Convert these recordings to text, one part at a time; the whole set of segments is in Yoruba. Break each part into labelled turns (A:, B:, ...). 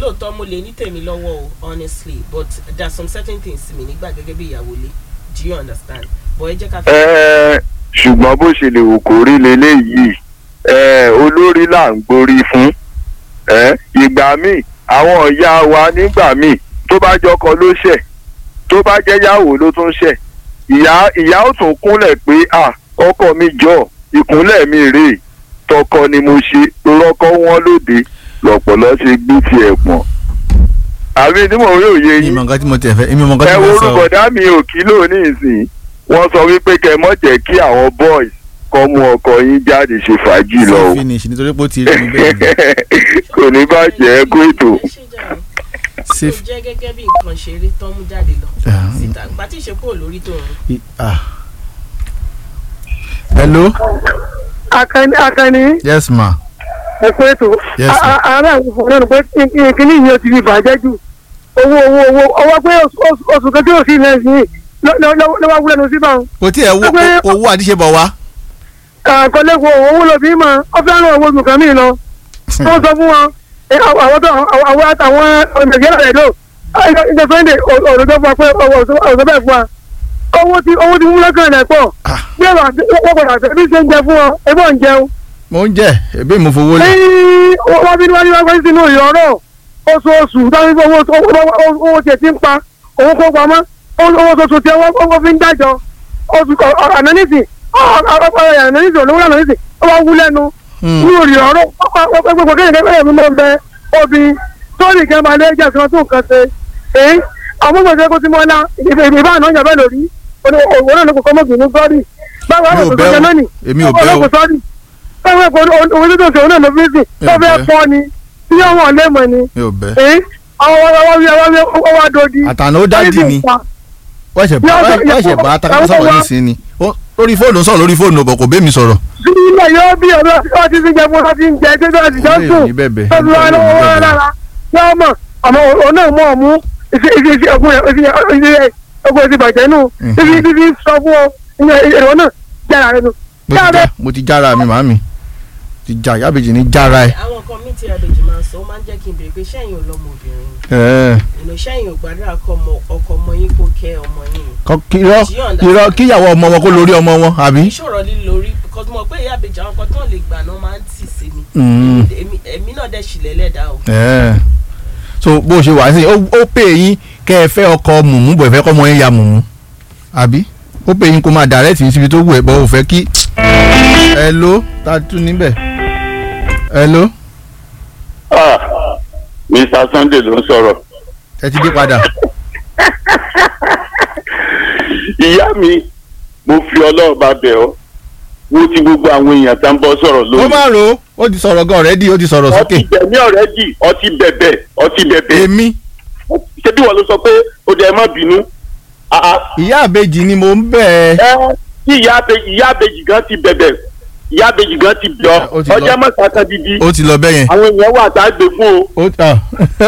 A: lóòótọ́ mo lè ní tèmi lọ́wọ́ o honestly but there are some certain things mi nígbà gẹ́gẹ́ bí ìyàwó lé do you understand but ẹ jẹ́ ká fi.
B: Ẹ, ṣùgbọ́n bó ṣe lè wò kó rí leléyìí ẹ, olórí là ń gborí fún ẹ, ìgbà míì àwọn ìyá wa nígbà míì tó bá jọkọ ló ṣẹ̀ tó bá jẹ́ yàwó ló tún ṣẹ̀ ìyá ìyá ó tún kúnlẹ̀ pé à ọkọ mi jọ ìkúnlẹ̀ mi rèé tọkọ ni mo ṣe rọkọ wọn lóde lọ̀pọ̀lọ́ ṣe gbé tiẹ̀ pọ̀n àbí tí mò ń rí òye
C: mi
B: yín
C: mọ nǹkan tí mo tẹ̀ fẹ́ mi mọ nǹkan
B: ẹ
C: tí
B: wo
C: mo sọ.
B: orúkọ mi ò kílò ní ìsìn wọ́n sọ wípé kẹ́ mọ́ jẹ́ kí àwọn boys kọ́ mú ọkọ yín jáde ṣe fàájì lọ o
C: sí finish nítorí pé ó ti rí mi bẹ́ẹ̀ ni.
B: kò ní bàjẹ́ kó ètò.
A: ẹ ṣe jẹ́ o
C: sí
A: kò jẹ́ gẹ́gẹ́ bí nǹkan ṣeré tán mú jáde lọ
C: Ah.
A: síta ìgbà tí ìṣepò lórí tó ń
C: i- ah. hello
D: akani akani
C: yes ma
D: ẹkọ ètò
C: Yes, sir.
D: ara àwọn fún ọlọ́run pé kíní yìí ó ti fi bàjẹ́ jù owó owó owó ọwọ́ pé oṣù- oṣù- oṣù kan tí ò sí ilẹ̀ sí lọ́wọ́ wúlẹ̀ lọ sí báwọn.
C: kò tí ẹ wo
D: Ẹgbẹ́-
C: owó àdíṣebọ̀ wá.
D: àkọlẹ́kọ̀ọ́ owó ló fi mọ̀ ọ fẹ́ràn owó oṣù kan mí lọ. wọ́n sọ fún wọn ẹ, àwọn àwọn tó àwọn àtàwọn nàìjíríà rẹ̀ lò ìjọ sunday òdòdó fún wa pé ọwọ́ ọ̀sọ́ bẹ́ẹ̀ fún wa. owó tí owó tí wúlẹ̀ kan rẹ̀ pọ̀
C: Ah.
D: bí ẹ̀rọ àti wọ́n padà tẹ̀ bí ṣe ń jẹ fún ọ ẹgbẹ́ ń jẹun
C: mo ń jẹ ẹbí mo fowó lẹ.
D: ní wọ́n bí wọ́n wá sí inú ìyọ̀rọ̀ oṣooṣù táwọn ibi owó owó owó tiẹ̀ ti ń pa owó kó pamọ́ owó oṣooṣù tí wọ́n fi ń dájọ́ oṣù ànánìsì ànánìsì olówó ànánìsì ó wá wú lẹ́nu ní ìyọ̀rọ̀ pẹ̀pẹ̀ kéèyàn kéèyàn mi máa ń bẹ obì sórí kan máa lé jẹ́ kan tó nǹkan ṣe èyí àwọn gbèsè kó ti mọ́ ná ìbá àná ìjàmbá lórí òwò náà ló kọ́ mọ́bìnrin sọ́ọ̀rì báwo
C: Mi ò
D: àwọn
C: bẹ́
D: òṣèlú
C: o.
D: náà nì
C: Èmi ò bẹ́ o.
D: ọlọ́kùn sọ́ọ̀rì báwo ẹ̀kọ́ òun tó ṣe òun náà ló fi sìn
C: Mi
D: tó
C: ò
D: fẹ́
C: bẹ́.
D: fọ́ ni tí yóò wọ̀n lé mọ̀ ni
C: mi ò bẹ.
D: èyí àwọn ọwọ́ wí ọwọ́ wí ọwọ́ adodi.
C: àtàná ó dájì ni wọ́n ṣẹ̀ bá wọ́n ṣẹ̀ bá takasọ sọ̀rọ̀ nísìnyí ni Ó- lórí fóònù ó sọ̀rọ̀ lórí fóònù ọ̀bọ̀ kò bẹ́ mi sọ̀rọ̀.
D: sílẹ̀ yóò bí ọ̀rọ̀ ọ̀rọ̀ ti fi jẹ fún ọtí ń jẹ tí ó ti jọ
C: Ilé
D: sùn
C: ìní bẹ̀bẹ̀,
D: tó fi wá
C: ilé
D: lọ́wọ́
C: ìní
D: wá
C: bẹ̀bẹ̀.
D: lára yóò mọ̀ àmọ́ òun náà mọ̀ mú ìfi ìfi ìfi ọkùn rẹ̀ ìfi ìfi ọkùn ti bàjẹ́ nù
C: Mhm.
D: ìfi ìfi ìfi sọ fún ọ ìyẹn èrò náà jára rẹ nù.
C: mo ti já mo ti jára mi màámi ti já yábèjì ní jára ẹ.
A: àwọn nǹkan mi tí abèjì máa ń sọ ó máa ń jẹ́ kí n béèrè pé sẹ́yìn ò lọ́mọ obìnrin
C: Ẹ,
A: ìnà sẹ́yìn ò gbàdúrà kọ́ ọmọ ọkọ ọmọ yín kó kẹ́ ọmọ yín
C: kọ- kí- irọ́ irọ́ kíyàwó ọmọ wọn kó lórí ọmọ wọn àbí.
A: ìṣòro lílo lórí because mo mọ̀ pé ìyá àbèjì àwọn kan tó lè gbà náà máa ń tì sí mi
C: Mm.
A: Èmi- èmi náà dẹ̀ ṣì lẹ́lẹ́dàá o
C: Ẹ. so bó ṣe wà sí ó ó pè yín kẹ́ ẹ fẹ́ ọkọ mùmú bọ̀ ẹ fẹ́ kọ́ ọmọ yẹn ya mùmú àbí ó pè yín kó máa direct yín síbi tó wù ẹ́ bọ́ ò fẹ́ kí. hello ta tún níbẹ̀ hello
E: Ah, Mr. Sunday ló ń sọ̀rọ̀.
C: ẹ ti dé padà.
E: Ìyá mi, mo fi ọlọ́run bá bẹ̀ ọ́. Wo ti gbogbo àwọn èèyàn tá ń bọ́ sọ̀rọ̀
C: ó
E: lónìí.
C: máa ro ó ti sọ̀rọ̀ gan ọ̀rẹ́dì ó ti sọ̀rọ̀
E: Ọtí
C: sókè.
E: bẹ̀mí ọ̀rẹ́ dì, ọtí bẹ̀bẹ̀, ọtí bẹ̀bẹ̀.
C: èmi
E: Ṣé bí wọ́n ló sọ pé ó dẹ̀ má bínú? Ah, ah.
C: ìyá àbejì ni mò ń bẹ̀ ẹ́.
E: Ẹ tí ìyá àbejì ìyá àbejì gan ti bẹ̀bẹ̀, ìyá àbejì gan ti bẹ̀ ọ́.
C: Ó ti lọ.
E: Ọjọ́ mọ̀ta kan didi.
C: ó ti lọ bẹ́ẹ̀ yẹn.
E: Àwọn èèyàn wà tá a gbé fún o.
C: ó tà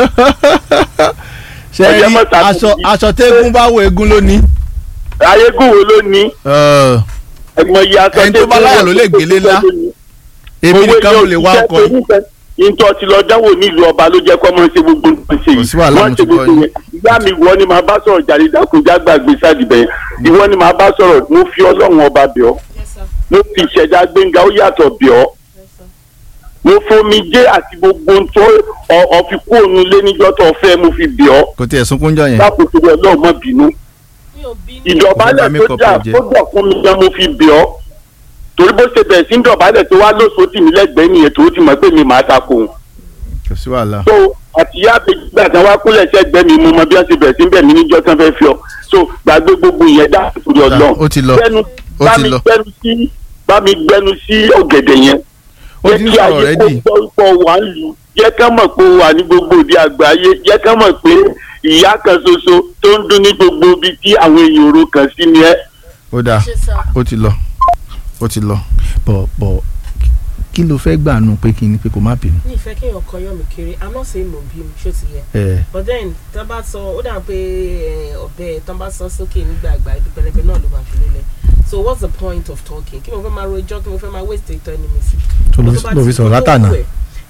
C: ṣe
E: Ọjọ́
C: rí
E: mẹ́ta kò
C: aṣọ
E: sí.
C: aṣọ tẹ́gùn bá wo egun lónìí.
E: Ayégún wo ló ní?
C: Ẹ,
E: Ẹ̀gbọ́n iye aṣọ
C: Ẹni tó bá láyà ló lè gbélé ńlá. èmi nìkan ló lè wá ọkọ yìí.
E: Ìtọ́ ti lọ dánwò nílùú ọba ló jẹ́ kọ́ mọ́ ṣe gbogbo nǹkan ṣe
C: Kò sí wàhálà, mo
E: Wọ́n
C: ti
E: ṣe
C: gbọ́
E: gbogbo
C: yín.
E: yẹn. Ìyá mi wọ́n ni màá bá sọ̀rọ̀ jàre dákúnjá gbàgbé sádìbẹ̀ yẹn. Ìwọ ni màá bá sọ̀rọ̀ mo fi ọlọ́run ọba bẹ̀ ọ́.
A: Yes, sir.
E: Mo fi ìṣẹ̀dá gbẹ̀ngà ó yàtọ̀ bẹ̀ ọ́.
A: Yes, sir.
E: Mo fomi jẹ́ àti gbogbo ohun tó ọ- ọ fi kú òun lé níjọ́ tó fẹ́ mo fi bẹ̀ ọ́.
C: kò tiẹ̀ sunkún jọ yẹn.
E: Lákòókò ọlọ́run má bínú.
A: mi ò bínú
E: ìdọ̀bálẹ̀
C: Ọba mi
E: tó
C: kọ
E: jà
C: pé jẹ.
E: tó jà fún mi gan mo fi bẹ̀ ọ́ torí bó ṣe bẹ̀rẹ̀ sí ń dọ̀bálẹ̀ tó wá lóṣù tì mí lẹ́gbẹ̀ẹ́ nìyẹn tó ti mọ̀ pé mi máa ta kò ń.
C: kò sí wàhálà.
E: so àtìyá àbẹ̀gbẹ̀ àti wá kúnlẹ̀ sẹ́gbẹ́ mi mo mọ bí wọ́n ṣe bẹ̀rẹ̀ sí ń bẹ̀ mí níjọ́ tán fẹ́ fi ọ so gbàgbé gbogbo ìyẹn dá torí ọlọ́run
C: ó ti lọ.
E: gbẹnu
C: Ó
E: bá
C: ti
E: mi
C: lọ.
E: gbẹnu sí bá mi gbẹnu sí ọ̀gẹ̀dẹ̀ yẹn
C: ó ti ń sọ̀rọ̀ rẹ́dì.
E: jẹ́ kí ayé kó gbọ́ wà ń lù jẹ́ ká mọ̀ pé ó wà ní gbogbo òde àgbáyé jẹ́ ká mọ̀ pé ìyá kan ṣoṣo tó ń dún ní gbogbo ibi tí àwọn èèyàn òru kan sí ni ẹ́
C: ó dáa
A: ṣe sá
C: ó ti lọ ó ti lọ bọ̀ bọ̀ kí ló fẹ́ gbà nù pé kí ni pé kò má bínú.
A: ní ìfẹ́ kéèyàn kan yọ̀ mí kiri i'm not saying mo bí mi ṣó ti yẹ
C: ẹ
A: but then tán bá sọ ó dà pé eh, ọ̀bẹ tán bá sọ sókè nígbà àgbà ibi pẹlẹbẹ náà ló máa fi lélẹ̀ so what's the point of talking kí mo fẹ́ máa rojọ́ kí mo fẹ́ máa waste ìtọ́ ẹni mi sí.
C: tó ló
A: Tó bá
C: ló
A: ti
C: fi sọ̀rọ̀
A: tó
C: látànà.
A: wù ẹ́,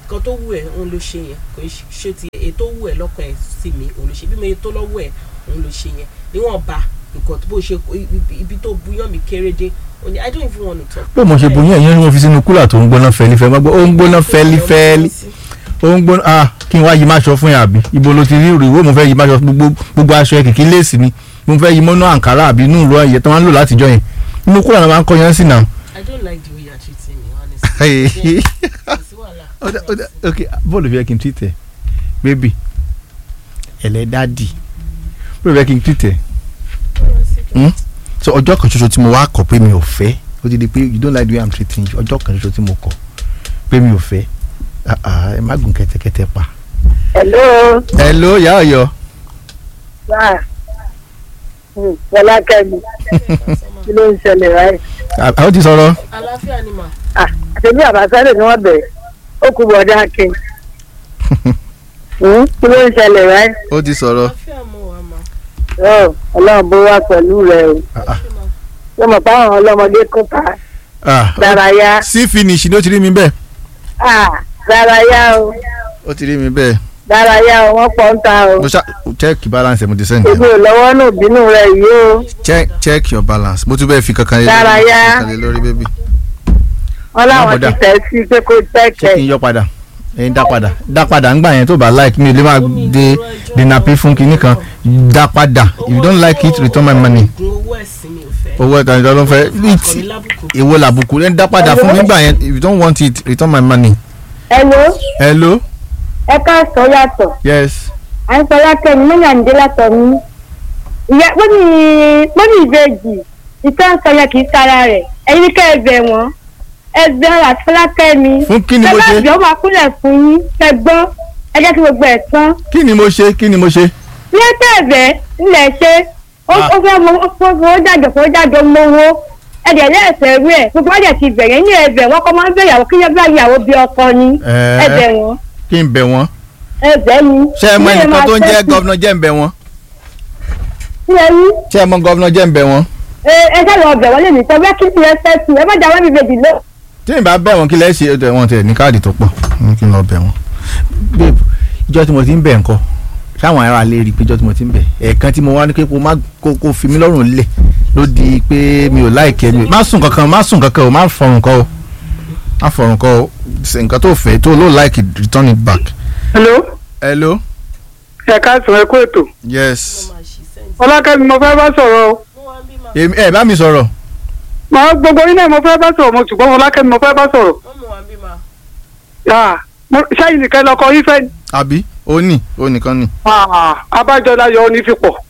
A: nǹkan tó wù ẹ́ òun ló ṣe yẹn kò í ṣe ti ètò wù ẹ́ lọ́kàn ẹ̀ sí mi òun ló ṣe bí mo yẹ tó lọ́wọ́ ẹ̀ òun ló ṣe yẹn níwọ̀n ba nǹkan tó bó ṣe ibi- ibi tó buyàn mi kéré dé òun ni i don't even want to talk.
C: bó mo ṣe bu yẹn yẹn ni mo fi sínú kúlà tó ń gbóná fẹlifẹ má gbọ́ ó ń gbóná fẹlifẹli ó ń gbóná ah kí n wá yí máṣọ fún yà àbí ibo ló ti rí ìrìwó mo fẹ́ yí máṣọ gbogbo gbogbo aṣọ ẹ kìkì léèsì ni mo fẹ́ yí mọ́nú àǹkárá àbí inú ìlú ẹ̀yẹ tó máa ń lò látijọ́ yẹn inú kúlà náà máa ń kọ́ yẹn sí náà.
A: i don't like the way you are treating me honestly. kò sí wàhálà.
C: ó dá- ó dá- ok bọ́ọ̀lù fi yẹ kí n tìtẹ̀ bébì ẹlẹ́dàdì bọ́ọ̀lù fi yẹ kí n tìtẹ̀ Hmm? so ọjọ́ kan ṣoṣo tí mo wá kọ̀ pé mi ò fẹ́ ó ti di pé you don't like the way i'm treating you ọjọ́ kan ṣoṣo tí mo kọ̀ pé mi ò fẹ́ Ah, ah, ẹ má gùn kẹ́tẹ́kẹ́tẹ́ pa.
D: hello
C: hello ìyá ọ̀yọ́
D: sáà fọlákẹ́mi kí ló ń ṣẹlẹ̀ báyìí.
C: àwọn ti sọ̀rọ̀
A: àlàáfíà ni mà.
D: Ah, àtẹ̀bí àbáṣálẹ̀ ni wọ́n bẹ̀ ó kú bọ̀dá akin Hmm, kí ló ń ṣẹlẹ̀ báyìí.
C: ó ti sọ̀rọ̀
A: àlàáfíà mo wà mà.
D: Ọ́, ọlọ́run bó wá pẹ̀lú rẹ o
A: ṣé mà.
D: ṣé mo pa àwọn ọlọ́mọdé kún ta
C: Ah,
D: dárayá
C: sí finish ni ó ti rí mi bẹ́ẹ̀
D: Ah, dárayá o
C: ó ti rí mi bẹ́ẹ̀
D: dárayá o wọ́n pọ̀ ń ta o
C: mo ṣá check balance ẹ̀ mo ti send
D: èmi
C: ẹ̀
D: ò lọ́wọ́ nù bínú rẹ yìí o
C: check check your balance mo tún bẹ́ẹ̀ fi kankan lé
D: Dárayá.
C: kankan lé lórí bébì
D: wọ́n láwọn
C: bọ̀dá.
D: ti tẹ̀ sí pé kó
C: ṣé kí n
D: tẹ̀kẹ̀
C: yọ padà ẹyin dá padà dá padà ńgbà yẹn tó bá like mi ò lè máa de dènàpé fún kinní kan dá padà if you don't like it return my money
A: oògùn owó ẹ̀sìn mi ò fẹ́.
C: owó ẹ̀ta ìjọ ló ń fẹ́
A: Ọkọ̀ mi
C: it
A: lábùkù.
C: èwo làbùkù ẹni dá padà fún mi ńgbà yẹn if you don't want it return my money.
D: ẹ wo
C: hello
D: ẹ ká sọ yàtọ̀
C: yes
D: à ń sọ yàtọ̀ ní mọ́nyà ń dé látọ̀ mi ìyá wọ́n ní wọ́n ní ìbejì ìtàn sọ yẹn kì í sára rẹ̀ ẹ̀yin ní kẹ́ ẹ bẹ̀ wọ́n ẹ bẹ̀ àti fọlákẹ́ mi
C: fún kí ni mo
D: ẹ
C: ṣe
D: bá bẹ̀ ó máa kúnlẹ̀ fún yín ẹ gbọ́ ẹ jẹ́ kí gbogbo ẹ̀ tán
C: kí ni mo ṣe kí ni mo ṣe.
D: ní ẹsẹ̀ ẹ̀bẹ̀ ńlẹ̀ ṣe ó
C: Ah.
D: ó fẹ́ mọ ó fẹ́ jájọ fún jájọ mọ́wọ́ ẹ̀dẹ̀ lẹ́ẹ̀fẹ̀ rú ẹ̀ gbogbo ọ̀dẹ̀ ti bẹ̀rẹ̀ ní ẹ̀bẹ̀ wọ́n kọ́ máa ń bẹ̀yàwó kí yẹn bá ìyàwó bí ọkọ ni
C: Ẹ̀ẹ́.
D: ẹ̀bẹ̀ wọn
C: kí n bẹ̀ wọ́n
D: ẹ̀bẹ̀ ni.
C: ṣé ẹ mọ
D: Ilé
C: ẹnìkan
D: máa
C: tó ń jẹ́
D: tẹ́sí.
C: gọ́vnà jẹ́ ń bẹ̀ wọ́n
D: Ṣé ẹ rí?
C: ṣé ẹ mọ gọ́vnà jẹ́ ń bẹ̀ wọ́n
D: ẹ ẹ ṣáà lọ bẹ̀ wọ́n lè ní sọ bẹ́ẹ̀ kí ti ẹ fẹ́ sí ẹ má jà wọ́n mi bèjì lọ.
C: tí n bá bẹ̀ wọ́n kí lẹ́ ṣe ẹ̀ wọ́n tẹ̀ ní káàdì tó pọ̀ ní kí n lọ bẹ̀ wọ́n. babe ìjọ tí mo ti ń bẹ̀ ńkọ́ sáwọn ará lè rí i pé ìjọ tí mo ti ń bẹ̀ ẹ̀ẹ̀kan tí mo wá ní pé kó má kó kó fi mí lọ́rùn lẹ̀ ló di pé mi ò láìkẹ́ mi má sùn kankan má sùn kankan o má fọrùn kọ́ o má fọrùn kọ́ o ṣe nǹkan tó fẹ́ tó ló like it, return it back.
D: hello
C: hello
D: ẹ ká sọ ẹ kó ètò
C: yes
A: Mo máa ṣí sẹ́ǹtì.
D: ọlákẹ́mi mo fẹ́ bá sọ̀rọ̀ o
A: mo wá bí mà.
C: èmi ẹ bá mi sọ̀rọ̀
D: màá gbogbo yín náà mo fẹ́ bá sọ̀rọ̀ mo ṣùgbọ́n ọlákẹ́mi mo fẹ́ bá sọ̀rọ̀
A: wọ́n mú wa bí mà.
D: Ah, mo- ṣẹ́yìn nìkan lọkọ yín fẹ́ ni.
C: àbí ó ní ó nìkan ni
D: Ah, abájọ láyọ̀ ó ní fi pọ̀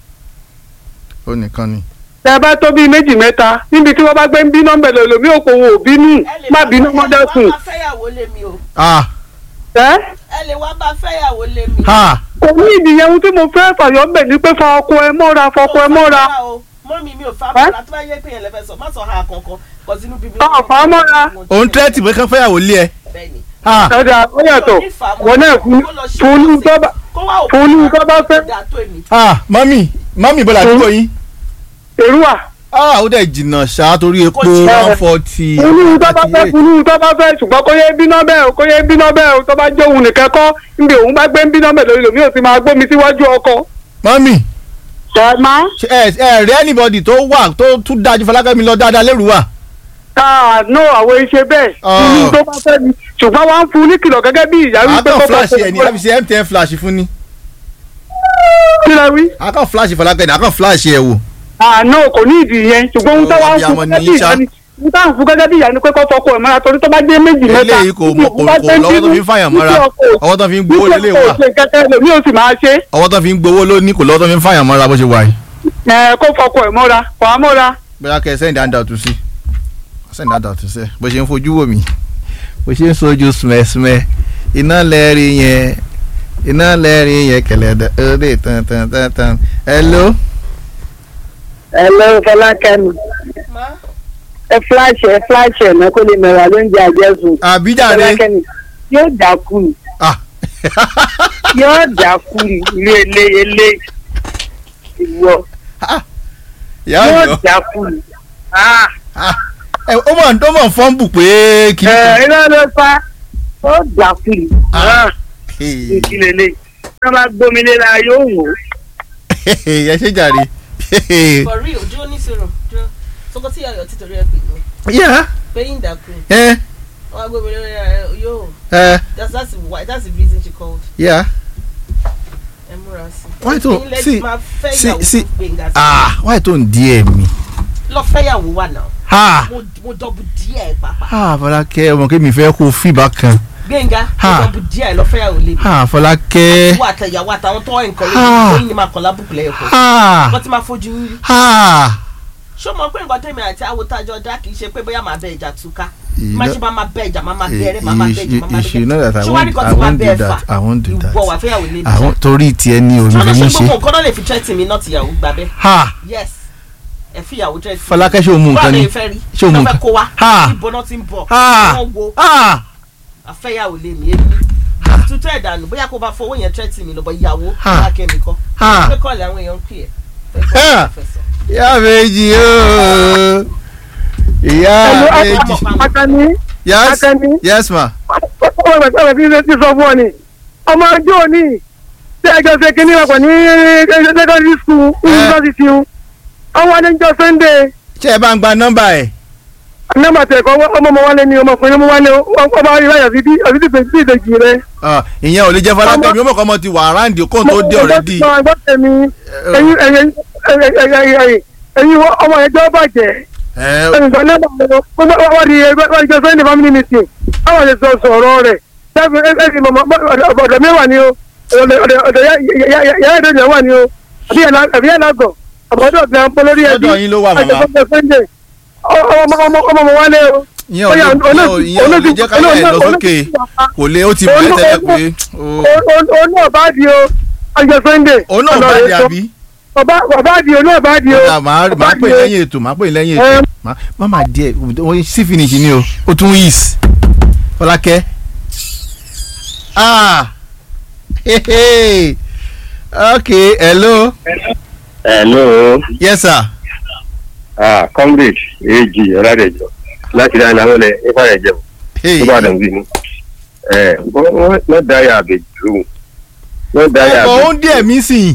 C: ó nìkan ni.
D: tẹ bá tó bíi méjì mẹ́ta níbi tí wọ́n bá gbé ń bí nọ́mbẹ̀ lọ lómi òkò wò ó bínú
A: ẹ lè
D: má
A: wá
D: bínú
A: fẹ́-
D: mọ́ dẹ́kun
A: wá bá fẹ́yàwó lé mi o.
C: ah
D: ẹ́
A: ẹ lè wá bá fẹ́yàwó lé mi.
C: ha
D: kò ní ìdíyẹ ohun tí mo fẹ́ fàyọ̀ ń bẹ̀ ni pé fa ọkọ ẹ mọ́ra fọkọ ẹ mọ́ra
A: mọ́mí mi ò fa
D: Ẹ́?
A: bọ́lá tó bá yẹ pé yẹn lẹ́fẹ̀ẹ́ sọ má sọ ha kankan kọ sínú bíbí.
D: Ọ̀, fà á mọ́ra.
C: òun tẹ́tì pé kán fẹ́yàwó lé ẹ
A: bẹ́ẹ̀ni.
C: ha
D: ẹ̀dà ó yàtọ̀ wọn náà fún fún ní tó bá
A: kó wá òkú
D: fún ní tó bá fẹ́
A: dà tó èmi.
C: ha mọ́mì mọ́mì bọ́lá àdúgbò yín
D: èrúwà
C: ah ó dẹ̀ jìnnà ṣáá torí epo
A: jìnnà.
C: one forty
D: fún ní tó bá fẹ́ fún ní tó bá fẹ́ ṣùgbọ́n kó yé bínú bẹ́ẹ̀ o kó yé bínú bẹ́ẹ̀ o tó bá jẹ́ òun nìkan kọ́ níbi òun bá gbé ń bínú bẹ́ẹ̀ lórí lòmí ò sì máa gbómi síwájú ọkọ.
C: mọ́mì
D: ṣàmá
C: ṣe ẹ ẹ rí anybody tó wà tó tún dájú Fọlákẹ́mi lọ dáadáa lérú wa
D: káà no àwọn iṣẹ́ bẹ́ẹ̀
C: Ọ̀.
D: fún ní tó bá fẹ́ ni ṣùgbọ́n wọ́n á fún ní kìlọ̀ gẹ́gẹ́ bí ìyá wípé
C: akọ
D: kó
C: flash ẹ ní
D: fọ́
C: àbí ṣe MTN flash fún ni
D: kí lẹ wí.
C: akọ flash Fọlákẹ́mi akọ flash ẹ wò
D: àná kò ní ìdí yẹn ṣùgbọ́n ohun tó wá ń
C: Ọ̀bí
D: fún
C: àwọn
D: gẹ́gẹ́ bí
C: ní
D: ìyá ni ohun táwọn fún gẹ́gẹ́ bí ìyá ni pé kó fọkọ ẹ̀ mọ́ra torí tó bá dé méjì mẹ́ta
C: eléyìí kò mọ kò kò lọ́wọ́ tó fi ń fàyàn mọ́ra ọwọ́ tó fi ń gbowó lélẹ̀ wà
D: lèmi ò sì máa ṣe
C: ọwọ́ tó fi ń gbowó lóní kò lọ́wọ́ tó fi ń fàyàn mọ́ra bó ṣe wà yìí.
D: ẹ kó fọkọ ẹ̀ mọ́ra kò á mọ́ra.
C: bóyá kẹ́ ẹ send handout sí send handout sí bó ṣe ń fojú wò mí bó ṣe ń sojú sùmẹ̀sùmẹ̀ iná lẹ́ẹ̀rí yẹn iná lẹ́ẹ̀rí yẹn kẹlẹ́dẹ̀ ọdẹ tán tán tán tán hello
D: ẹ lọ Fọlákẹ́mi
A: má
D: ẹ fúláṣì ẹ fúláṣì ẹ̀ náà kó lè mẹ́ra ló ń jẹ àjẹsùn
C: àbíjàre
D: Fọlákẹ́mi yóò dákú ni
C: ah
D: yóò dákú ni ilé ilé ilé ìwọ
C: ìyá
D: yóò
C: ọ̀yọ́
D: dákú ni. Ah,
C: ah ẹ ó mọ̀ ó mọ̀ fọ́nbù pé kí
D: ẹ iná ló fa ó dákú ni Ah,
C: Hey.
D: kí lélẹ̀ ká bá gbómi lé la yóò wò ó.
C: ẹ ṣe jàre.
A: for real dúró ní sọ̀rọ̀ dúró sọkọ tí ayọ̀ títorí ẹ pè mí
C: yá
A: pé ìdàkùn
C: ẹ
A: wọn á gbé mi lórí ẹ yóò
C: ẹ
A: that's that's why that's the reason she called
C: yá.
A: ẹ múra sí.
C: Why tó-
A: Ẹ̀yin lẹ
C: sí-
A: ti máa fẹ́
C: sí-
A: ìyàwó
C: sí-
A: tó gbẹ̀ngà sí.
C: ah wáyé tó ń di ẹ̀ mi.
A: lọ fẹ́yàwó wà náà
C: ha
A: mo mo dọ́bù díẹ̀ pàpà
C: ha Fọlákẹ́ ọmọ kí mi fẹ́ kó fìbá kan.
A: gbẹ̀ngà mo
C: Ha.
A: dọ́bù díẹ̀ lọ fẹ́yàwó lé mi.
C: ha Fọlákẹ́.
A: wọ́n àtẹ̀yàwó àtàwọn tó nǹkan
C: Ha.
A: lóyún ní máa kàn lábùkù lẹ́yìn kan
C: ha
A: wọ́n ti máa fojú yín rí.
C: ha.
A: ṣó mọ̀ pé nǹkan tẹ̀mí àti awotajọ dá kì í ṣe pé bóyá màá bẹ ìjà túká
C: You
A: má
C: know-
A: ṣe máa máa bẹ ìjà máa máa
C: You-
A: bẹ̀rẹ̀ máa máa bẹ ìjà
C: you-
A: máa máa
C: you should know that I
A: ṣé wàá
C: won't-
A: rí kan
C: I
A: tí máa
C: won't
A: bẹ
C: do
A: ẹ fà
C: that. I won't do that.
A: ìwọ wà fẹ́yàwó lé mi.
C: àwọn torí tiẹ̀ ni òun
A: ṣọlá
C: lè
A: ṣe
C: ní
A: gbogbo
C: ṣe.
A: nǹkan náà lè fi tẹ́tì mi náà tìyàwó gbà bẹ́ẹ̀
C: ha
A: yes ẹ fi ìyàwó tẹ́tì.
C: Fọlákẹ́ ṣé o mú nǹkan ni
A: báwo fẹ́ rí
C: ṣé o mú
A: ṣé o fẹ́
C: nǹkan
A: kó wa
C: Ha.
A: ìbọn náà ti ń bọ̀
C: ha
A: wọ́n wo
C: ha
A: àfẹ́yàwó lé mi èmi tuntun ẹ̀ dànù bóyá kó bá fowó yẹn tẹ́tì mi lọ́bọ̀ ìyàwó
C: Ha.
A: lákẹ́mi kọ́
C: Ha.
A: pé kọ́ọ̀lì àwọn èèyàn ń pè ẹ́ fẹ́
C: Ha.
A: kọ́ fẹsọ̀.
C: ìyá méjì ooo ìyá
D: Hello,
C: méjì
D: akani
C: yes
D: akani
C: yes ma
D: ọmọ ẹgbẹ́ ọmọ ẹgbẹ́ ti sọ fún ọ ni ọmọ ọjọ́ òní tí ẹjọ́ ṣe kínní ọkọ̀ ní secondary school university ń ọwọ́ adéjọ́ sunday
C: ṣé ẹ bá ń gba nọ́mbà ẹ̀
D: nọ́mbà tẹ̀kọ́ ọmọ ọmọ wálé ni ọmọkùnrin ọmọ wálé ọba ayélujára àti àti ti ìdèjì rẹ.
C: Ah, ìyẹn ò lè jẹ́ Fọlákẹ́ mi ó mọ̀ kọ́ ọmọ ti wà aráàndì kóun tó dé ọ̀rẹ́dì
D: mo gbọ́ tẹ̀mí ẹyin ẹyin ẹyin ẹyin ọmọ ẹjọ́ bàjẹ́ ẹnìkan náà wọ́n di wọ́n di jọ sunday family meeting àwọn lè sọ sọ̀rọ̀ rẹ̀ sẹ́fì ẹ̀sìn mọ̀mọ́ ọ̀dọ̀ mi wà ní o ọ̀dọ̀ yàrá ìdọ̀jọ̀ wà ní o àbí yàrá gọ̀ àbọ̀dọ̀ gan pọ̀ lórí ẹbí
C: Ọ̀dọ̀ yín ló wà, màmá.
D: àjọpọ̀ sunday ọmọ ọmọ ọmọ ọmọ wálé o.
C: ìyẹn ò lè ìyẹn ò ìyẹn ò lè jẹ́ káyọ̀ ẹ̀ lọ sókè kò lè ó ti bẹ̀rẹ̀ tẹ́lẹ̀ pé ó-
D: òun náà bá di o àjọ sunday.
C: òun náà bá dé àbí
D: bàbá di o náà bá di o.
C: Ọ̀dà, màá màá pè lẹ́yìn ètò màá pè lẹ́yìn ètò Màá- má má díẹ̀ wọ́n sí finish ni o ó tún yìís Fọlákẹ́ ah hehe okay hello
B: hello
C: yes sir
B: ah comrade èjì ọ̀làdẹ̀jọ láti dáná lọ́lẹ̀ ìfàyẹ̀jẹ̀
C: hey
B: tó bá dàn bí mi ẹ wọ́n dáyà àbèjì lóhùn wọ́n dáyà
C: ọkọ̀ ó
B: àbèjì
C: ń díẹ̀ mí sìn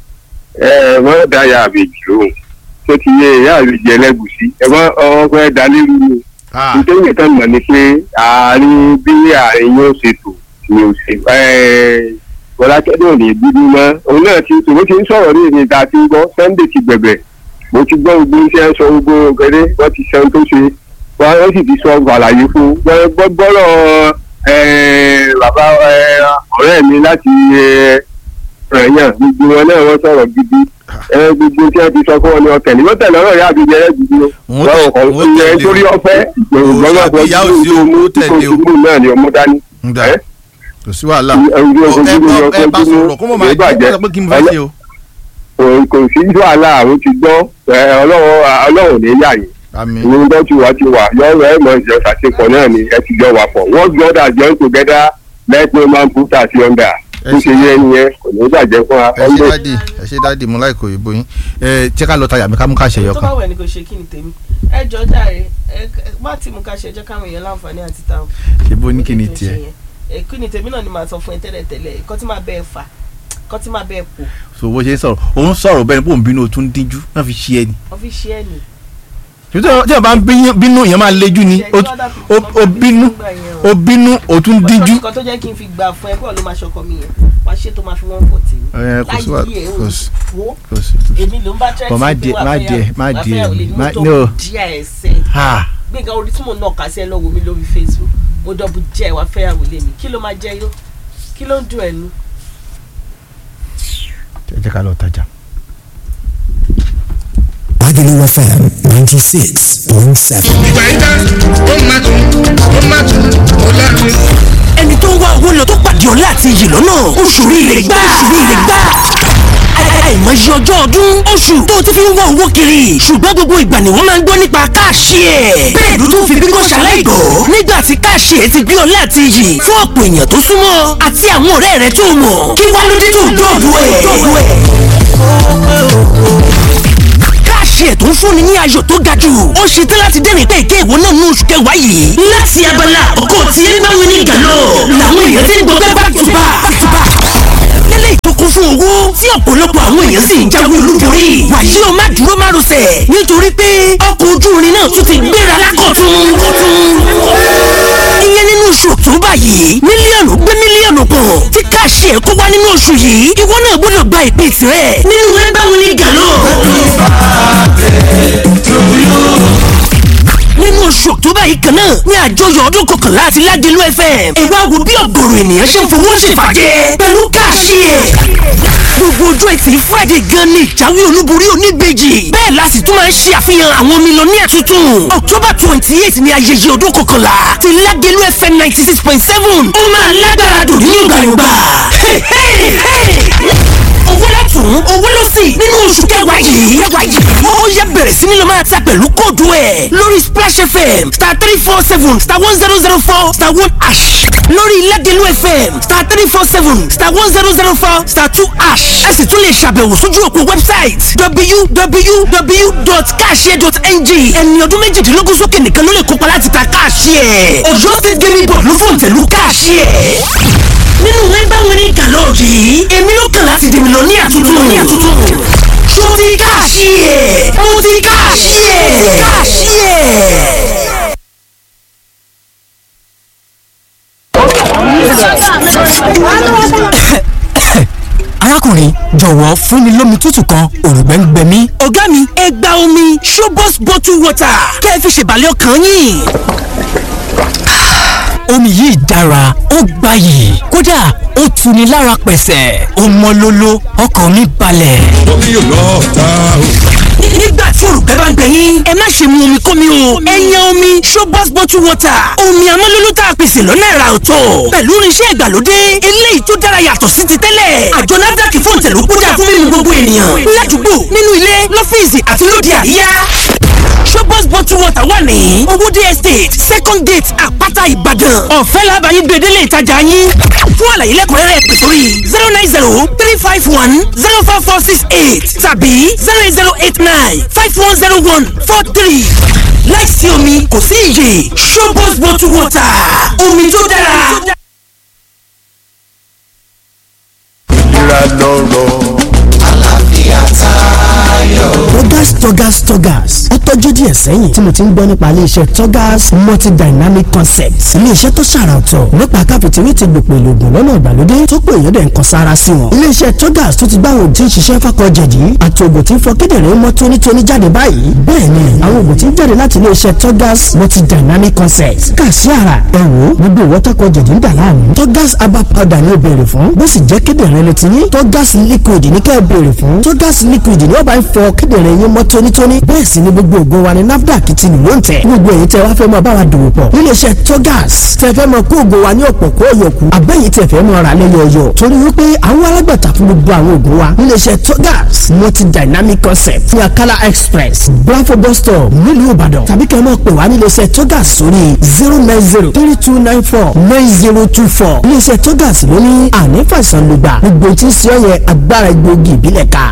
B: ẹ wọ́n dáyà àbèjì lóhùn tó ti yẹ ìyá àbèjì ẹlẹ́gùsí ẹ wọ́n ọwọ́ fẹ́ dalé rú ni
C: ah
B: nítorí ìtàn mọ̀ ni pé àárín bí àárín yóò ṣe tò ni ò ṣe bọ́lákẹ́dọ̀ ní bíbí mọ́ òun náà ti tò ó ti ń sọ̀rọ̀ ní ìrìn ìta tí ń gbọ́ sunday ti gbẹ̀bẹ̀ mo ti gbọ́ gbogbo iṣẹ́ sọ gbogbo gẹ́gẹ́ wọ́n ti sẹ́ni tó ṣe wọ́n wọ́n sì ti sọ àlàyé fún wọ́n gbọ́ gbọ́rọ̀ bàbá eh, ọ̀rẹ́ mi láti ẹ̀yàn gbogbo wọn náà wọ́n sọ̀rọ̀ gidi Eh, gbogbo tí wọ́n ti sọ fún wọn ni ọkẹ́ ni wọ́n tẹ̀lé ọ̀rọ̀ yá àbíjẹ rẹ̀ gidi o
C: Wọ́n tẹ̀-
B: wọ́n
C: wọ́n
B: kọ̀
C: tẹ̀lé
B: torí
C: o.
B: ọ̀fẹ́
C: Kò sí àbí ìyá ò sí o, wọ́n tẹ̀lé o.
B: ìgbòho náà ni ọmọ dání.
C: ń dà
B: ẹ
C: kò sí wàhálà
B: ẹ̀rù
C: Ó- ẹ
B: ọkọ̀
C: bá ẹ bá sọ̀rọ̀ kó mọ̀ máa jẹ́ kó sọ pé kí n fẹ́ ṣe o
B: kò sí wàhálà àwọn ti gbọ́ ẹ, ọlọ́run ọlọ́run ní yà yín
C: àmì
B: ìwé tó ti wà ti wà yọ̀rọ̀ ẹ̀ mọ̀ ìjọ ṣàṣepọ̀ náà ni ẹ ti jọ wà pọ̀ work together join together let no man put us under
C: Ẹ
B: bó ṣe yẹ nìyẹn kò ní bàjẹ́ fún wa
C: ẹ ṣe
B: ọ̀ndẹ̀
C: dáàdì ẹ ṣe dáàdì mo láì kò ìbò yín ẹ jẹ́ ká lọ tajà mi ká mú ká ṣe
A: tó
C: yọkan
A: bá wẹ̀ ni kò ṣe kí ni tèmi ẹ jọ jàre ẹ má tí mo ká ṣe jẹ́ káwọn èèyàn láǹfààní àti ta o.
C: ṣe bó ní kí ni tiẹ̀
A: ẹ kí ni tèmi náà ni màá sọ fún ẹ tẹ́lẹ̀ tẹ́lẹ̀ kọ́ tí máa bẹ́ẹ̀ fà kọ́ tí máa bẹ́ẹ̀ pò
C: so bó ṣe ń sọ̀rọ̀ òun sọ̀rọ̀ bẹ́ẹ̀ ni bóun bínú o tún díjú náà fi ṣe ẹ ni
A: ọ́fíìsì ẹ̀ nì.
C: tí wọ́n bá ń bíyín- bínú èèyàn máa lejú ni o o- o bínú o bínú o tún díjú.
A: nǹkan tó jẹ́ kí n fi gbà fún ẹ kó ló máa ṣọkọ mi yẹn wàá ṣe tó máa fi wọ́n pọ̀ tì mí.
C: Ẹ, kò sí wà-
A: láyé ẹ̀
C: kò sí-
A: wo
C: kò sí kò sí.
A: èmi ló ń bá tẹ́tí
C: But má díẹ̀- má díẹ̀- má díẹ̀- má-
A: mo
C: no.
A: tó díẹ̀ ẹsẹ̀
C: ha
A: gbẹ̀ngàn orí tí mo nà ká sí ẹ lọ́wọ́ mi lórí facebook mo dọ̀bù jẹ́ wàá fẹ́yàwó lé mi kí ló máa jẹ́ yó kí ló ń dùn ẹnu.
C: ẹ jẹ́ ká lọ tajà.
F: Agulu FM 96.7.
G: ìgbà yín tán ó máa tún ó máa tún ó láàrin.
F: ẹni tó ń wá owó lọ tó pàdé ọ̀la àti iyì lọ́nà oṣù rire gbà oṣù rire gbà àìmọye ọjọ́ ọdún oṣù tó ti fi ń wá owó kiri ṣùgbọ́n gbogbo ìgbà ni wọ́n máa ń gbọ́ nípa káàṣì ẹ̀ bẹ́ẹ̀ ló tún fi bí kò ṣaláìgbọ́ nígbà tí káàṣì ẹ̀ ti gbé ọ̀la àti iyì fún ọ̀pọ̀ èèyàn tó súnmọ́ àti àwọn ọ̀rẹ́ rẹ̀ tó mọ̀ kí wá ló dé tó dọ̀dọ̀ ẹ̀ káàṣì ẹ̀ tó ń fúnni ní ayọ̀ tó ga jù ó ṣe tán láti dẹ́rìn pé ìké ìwọ náà ní oṣù kẹwàá yìí. láti abala ọkọ̀ tí ẹ bá wọn ní gàlọ́ làwọn èèyàn ti ń gbọ́ pé back to back back to back. lélẹ̀ ìtókun fún owó tí ọ̀pọ̀lọpọ̀ àwọn èèyàn sì ń jáwé olúborí. wàyí o má dúró má rọsẹ̀ nítorí pé ọkọ̀ ojú irin náà tún ti gbéra lákọ̀tún. ìyẹn nínú oṣù October yìí mílíọ̀nù gbé mílíọ̀nù kan tí káàṣì ẹ̀ kó wá nínú oṣù yìí ìwọ náà gbọ́dọ̀ gba ìpín tirẹ̀ nínú ẹ bá wọn ní gàlọ́. nínú oṣù October yìí kan náà ní àjọyọ̀ ọdún kọkànlá àti Ládìlú FM ẹ wá wo bí ọ̀gọ̀rọ̀ ènìyàn ṣe ń fowó ṣèfàjẹ́ pẹ̀lú káàṣì ẹ̀ gbogbo ọjọ́ ẹtì Friday gan ni ìjáwé olúborí oníbejì bẹ́ẹ̀ la sì tún máa ń ṣe àfihàn àwọn mílíọ̀nìyà tuntun October twenty eight ni ayẹyẹ ọdún kọkànlá ti Ládìlú FM ninety six point seven ó máa lágbára dùn ní yọ̀gbàyọ̀gbà owó látún owó ló sì nínú oṣù kẹwàá yìí kẹwàá yìí ó yẹ bẹ̀rẹ̀ sí ni lọ máa ta pẹ̀lú kóòdù ẹ̀ lórí Splash FM star three four seven star one zero zero four star one ash lórí Ládìlú FM star three four seven star one zero zero four star two ash ẹ sì tún lè ṣàbẹ̀wò sójú òpó website www.cashier.ng ẹni ọdún méjìdínlógún sókè nìkan ló lè kópa láti ta cashier Ọ̀yọ́ State Gaming Board ló fòǹtẹ̀lù cashier nínú ẹgbẹ́ wọn ní gàlọ́ yìí èmi ló kàn láti dèmi lọ ní àtúntò ní àtúntò ṣó ti káàṣì ẹ̀ mo ti káàṣì ẹ̀ káàṣì ẹ̀.
H: arákùnrin jọ̀wọ́ fún mi lómi tútù kan òrùngbẹ́ ń gbẹ mí.
F: ọ̀gá mi ẹ gba omi Shobos bottle water kẹ́ ẹ fi ṣèbàlẹ̀ ọkàn yín
H: omi yìí dára ó gbayì kódà ó tuni lára pẹ̀sẹ̀ ó mọ́ lóló ọkàn mi balẹ̀.
I: omi yóò lọ ta o.
F: nígbà tí olùgbẹ́ bá ń gbẹ yín ẹ má ṣe mu omi kómi o ẹ yan omi Shobos bottle water omi amọ́lóló tá a pèsè lọ́nà ẹ̀rà ọ̀tọ̀ pẹ̀lú irinṣẹ́ ìgbàlódé eléyìí tó dára yàtọ̀ sí ti tẹ́lẹ̀ àjọ NAFDAC fún ìtẹ̀lú kúdà fún mímu gbogbo ènìyàn ládùúgbò nínú ilé lọ́fíìsì àti lóde àríyá Shobos bottle water wà ní owóde estate second gate àpáta ìbàdàn ọ̀fẹ́ làbàyí gbèdélé ìtajà yín fún àlàyé lẹ́kùnrẹ́rẹ́ pè sórí zero nine zero three five one zero four four six eight tàbí zero eight zero eight nine five one zero one four three láìsí omi kò sí iyè Shobos bottle water omi tó dára.
I: ìlera lọ́rọ̀.
J: Togas Togas Togas ó tọ́jú díẹ̀ sẹ́yìn tí mo ti ń gbọ́ nípa iléeṣẹ́ Togas multidynamic concepts iléeṣẹ́ tó ṣàrà ọ̀tọ̀ nípa káfíntìrì ti gbòpò ìlògùn lọ́nà ìgbàlódé tó pé èèyàn dẹ̀ ń kan sára sí wọn. iléeṣẹ́ Togas tó ti gbá àwọn òtí ń ṣiṣẹ́ fákọ̀jẹ̀dì àti ògùn tí ń fọ kíndìnrín mọ́ tónítóní jáde báyìí bẹ́ẹ̀ ni àwọn ògùn tí ń jáde láti iléeṣẹ́ Togas multidynamic concepts kà sí ara ẹ wò gbogbo ìwọ́tàkọ̀jẹ̀dì ń dà láàmú Togas herbal powder ni ó béèrè fún bó sì jẹ́ kíndìnrín ló ti ní Togas liquid ní kẹ́ ẹ béèrè fún Togas liquid ni ó bá ń fọ kíndìnrín yín mọ́ tónítóní bẹ́ẹ̀ sì ni gbogbo ògo wa ni NAFDAC ti lù ló ń tẹ̀ gbogbo èyí tẹ wá fẹ́ mọ báwa dòwò pọ̀ níléeṣẹ́ Togas tẹ fẹ́ mọ kó ògo wa ní ọ̀pọ̀ kó ọ̀yọ̀kù abẹ́yìí tẹ fẹ́ mọ ra lẹ́yọ̀ọ̀yọ̀ torí wípé àwọn alágbàtà fún gbogbo àwọn ògo wa níléeṣẹ́ Togas multi dynamic concept ní Akala express Bravo bus stop nílùú Ìbàdàn tàbí kẹ́ ẹ mọ̀ pé wá níléeṣẹ́ Togas sórí zero nine zero three two nine four nine zero two four níléeṣẹ́ Togas ló ní àní fàìsàn lùgbà gbogbo tí ń ṣe ọ yẹ agbára egbòogi ìbílẹ̀ ká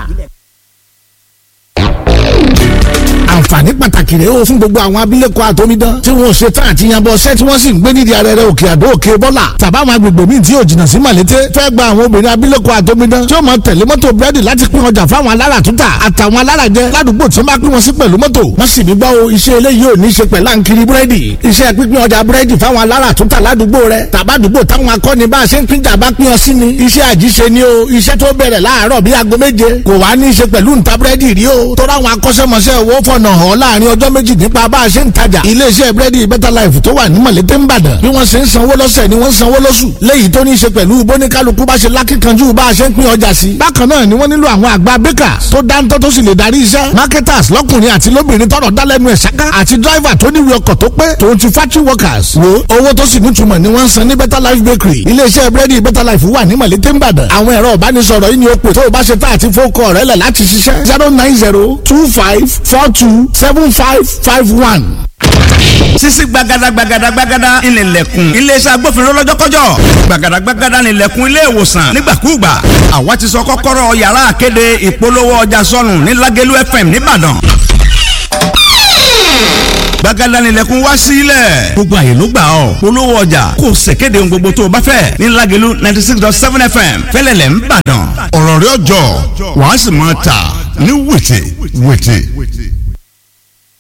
K: àǹfààní pàtàkì rèé o fún gbogbo àwọn abilékọ àtọmídán tí wọn ò ṣe tán àti yanbọ ṣẹ́ tí wọ́n sì ń gbé nídìí arẹrẹ òkè àdó òkè bọ́là tàbá àwọn agbègbè míì tí yóò jìnnà sí màlété fẹ́ gba àwọn obìnrin abilékọ àtọmídán tí ó máa tẹ̀lé mọ́tò búrẹ́dì láti pín ọjà fáwọn alára tútà àtàwọn alára jẹ ládùúgbò tí wọ́n bá pín wọn sí pẹ̀lú mọ́tò wọ́n sì ní gbọ́ o iṣẹ́ eléyìí ò ní ṣe pẹ̀lú àǹkiri búrẹ́dì iṣẹ́ pínpín ọjà búrẹ́dì fáwọn alára tútà ládùúgbò rẹ tàbádùúgbò táwọn akọni bá a ṣe ń pínjà bá pín ọ sí ni iṣẹ́ àjíṣe ni o iṣẹ́ tó bẹ̀rẹ̀ láàárọ̀ bíi aago méje kò wá ní í ṣe pẹ̀lú ǹta búrẹ́dì rí o tó ráwọn akọ́ṣẹ́mọṣẹ́ owó fọ̀nà hàn láàrin ọjọ́ méjì nípa bá a ṣe ń tajà iléeṣẹ́ búrẹ́dì better life tó wà ní mọ̀lété ń bàdàn bí wọ́n ṣe ń sanwó lọ́sẹ̀ ni wọ́n ń sanwó lóṣù léyìí tó ní í ṣe pẹ̀lú bóníkálukú bá ṣe lákìkanjú bá a ṣe ń pín ọjà sí. bákan náà ni wọ́n nílò àwọn àgbà bakers tó dáńtọ́ tó sì lè darí iṣẹ́ marketers lọ́kùnrin àti lóbìnrin tọrọ dálẹ́nu ẹ̀ ṣáká àti driver tó níwèé ọkọ̀ tó pé tòun ti factory workers wo owó tó sì nítumọ̀ ni wọ́n ń san ní better life bakery iléeṣẹ́ búrẹ́dì better life wà ní mọ̀lété ń bàdàn àwọn ẹ̀rọ ìbánisọ̀rọ̀ yìí ni ó pè tó o bá ṣe tá àti fókọ̀ rẹ̀ lẹ̀ láti ṣiṣẹ́ zero nine zero two five four two seven five five one.
L: sisi gbagada gbagada gbagada ìnìlẹ̀kùn iléeṣẹ́ agbófinró lọ́jọ́kọ́jọ́ gbagada gbagada ìnìlẹ̀kùn ilé ìwòsàn nígbàkúùgbà àwa ti sọ kọ́kọ́rọ́ yàrá àkéde ìpolówó ọjà sọnù ní Lágẹ̀lú FM nìbàdàn gbàgádà nílẹ̀kùn wá sílẹ̀ gbogbo àyè ló gbà ọ́ polówó ọjà kò ṣèkéde ohun gbogbo tó o bá fẹ́ ní Lágelú ninety six dot seven fm fẹ́lẹ́lẹ̀ ń bàdàn ọ̀rọ̀ rẹ̀ ọjọ́ wàá sì máa tà ní wìtì wìtì.